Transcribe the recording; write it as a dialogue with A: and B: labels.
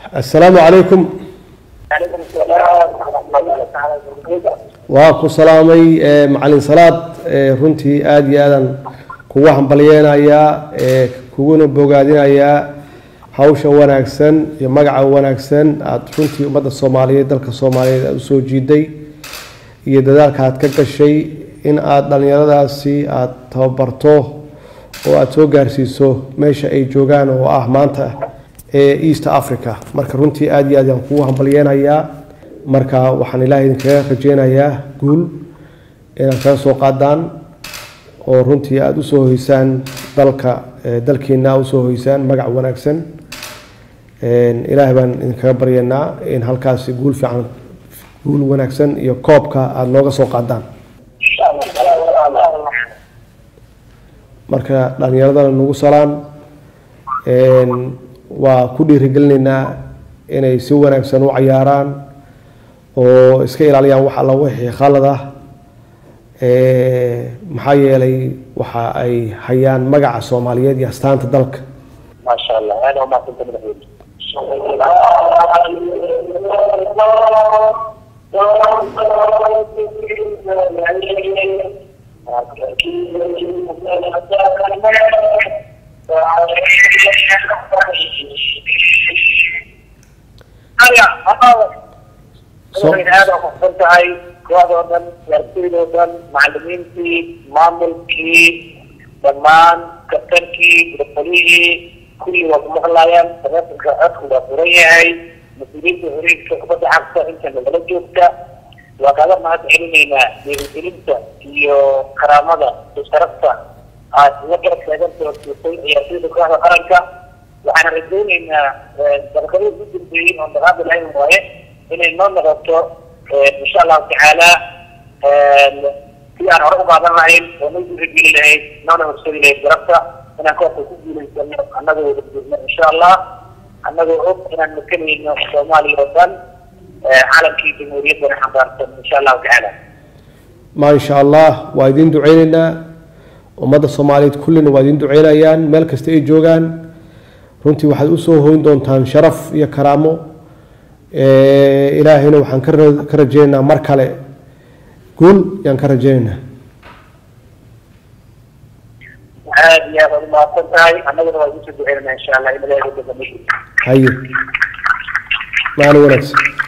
A: assalaamu calaykum
B: calaykum salaam waraxmatullahi taala wabarakatuh
A: waa ku salaamay eh, macalin salaad eh, runtii aada iyo aadan kugu hambalyeenayaa eh, kuguna bogaadinayaa hawsha wanaagsan iyo magaca wanaagsan aada runtii ummadda soomaaliyeed dalka soomaaliyeed aada usoo jiiday iyo dadaalka aad ka gashay in aada dhallinyaradaasi aada tababarto oo aada soo gaarsiiso meesha ay joogaan oo ah maanta ee east africa marka runtii aada iyo aad aan kugu hambalyeenayaa marka waxaan ilaahay idinkaga rajeynayaa guul inaad kaga soo qaadaan oo runtii aada usoo hoysaan dalka eh, dalkiina aad usoo hoysaan magac wanaagsan Een, ilaahay baan idinkaga baryanaa in halkaasi guul fiican guul wanaagsan iyo koobka aada nooga soo qaadaan
B: insha allah
A: marka dhallinyaradana nagu salaan Een, waa ku dhiirigelinaynaa inay si wanaagsan u cayaaraan oo iska ilaaliyaan wax alla wixii khalad ah Ee, maxaa yeelay waxa ay hayaan magaca soomaaliyeed iyo astaanta dalka
B: maasha allah aada umahadsanta madaxweyne
A: So-
B: aada umaadsan tahay kooxdoo dhan ciyaartoydoo dhan macalimiintii maamulkii dhammaan kabtankii gudafalihii kulli waa ku maqlayaan taleefonka codku waa furan yahay mas-uuliyiinta horiinka kubadda cagta inta nagala joogta waa kaaga mahad celinaynaa dhiirigelinta iyo karaamada iyo sharafta aad la garab taagan doortisay ciyaartoyda kooxda qaranka waxaana rajaynaynaa dabaqadii ugu dambeeyey oo dhaqaaqi lahayn waaye inay noo noqoto insha allahu tacaala si aan hore u qaadan lahayn oo noo dhiirigeli lahayd noona horsadi lahayd garabta inaan koobka ku guulaysano annagoo wada jirno insha allah annagoo og inaan makanayno soomaaliya oo dhan calankii jamhuuriyaddana xambaarsan insha allahu tacaala
A: ma insha allah waa idin duceyneynaa ummadda soomaaliyeed kullina waa idin duceynayaan meel kasta ay joogaan runtii waxaad usoo hoyn doontaan sharaf iyo karaamo Ee, ilaahayna waxaan ka ra- ka rajeynaynaa mar kale guul yaan ka rajeynaynaa
B: aad iyo aad aad umahadsan tahay annaguna waa idin soo duceynanaa insha allah in ilaahay uga dambeeyo
A: haye maalin wanaagsan